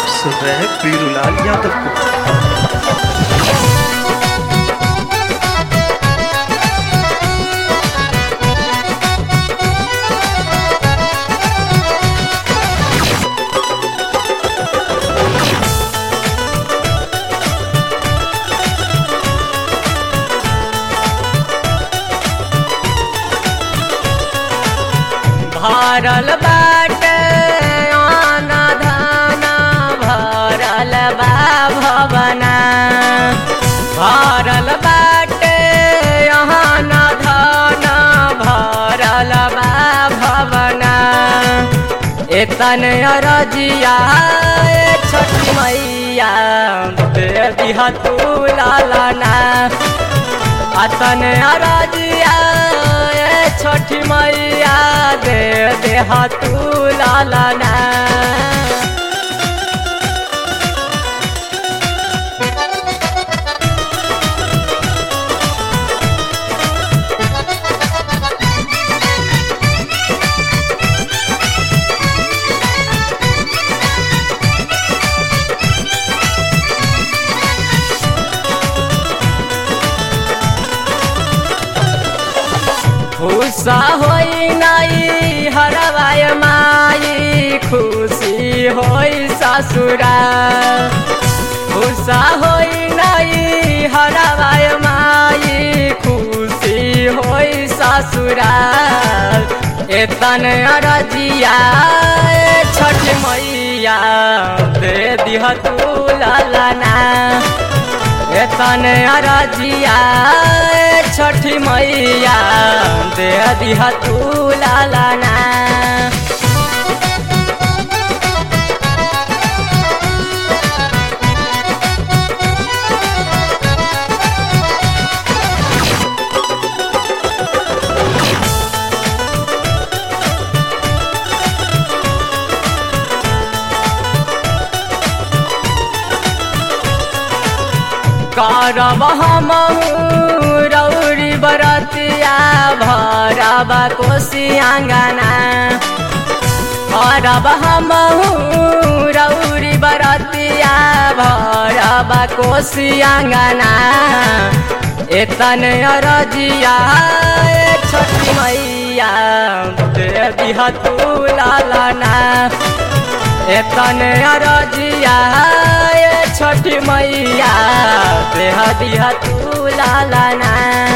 आप सुन रहे हैं पीरूलाल यादव को भरल बाटे आना धाना भरल बा भवना भरल बाटे आना धाना भरल बा भवना एतन अरजिया ए छठी मैया दे दिहा तू लालना अतन अरजिया ए छठी मैया दे देहा तू लालना खुशा होई नाई हरवाय माई खुशी होई ससुरा खुशा होई नाई हरवाय माई खुशी होई ससुरा एतन अरजिया ए छठ मैया दे दिह तू लालना एतन अरजिया ए छठी मैया दे दिहा तू लालना करब हम रौरी बरतिया भरब कोशी आँगना करब हम रौरी बरतिया भरब कोशी आँगना एतन अरजिया ए छठी मैया दे दिह तू लालना एतन अरजिया ए छठी मैया देह दिह तू लालना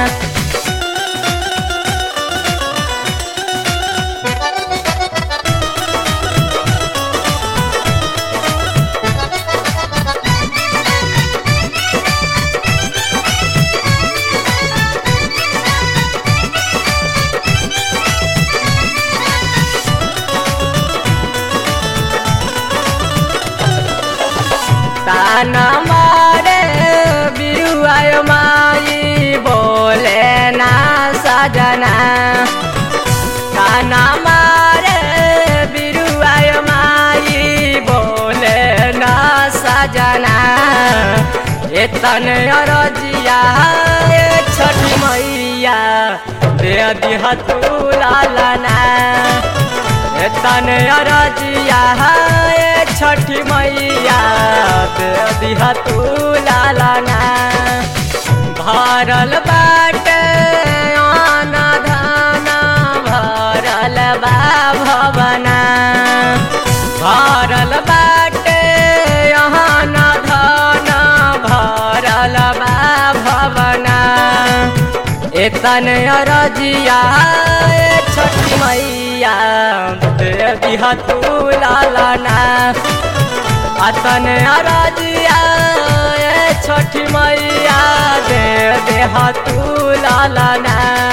ताना मारे बिरुआय माई बोले ना सजना ताना मारे बिरुआय माई बोले ना सजना एतन अरजिया ए छठी मैया दे दिह तू लालना एतन अरजिया ए छठी मैया दे दिहा तू लालना भरल बाटे आना धाना भरल बा भवना भरल बाटे आना धाना भरल बा भवना एतन अरजिया ए छठी मैया दे दिहा तू लालना अतन अरजिया ए छठी मैया दे देहा तू लालना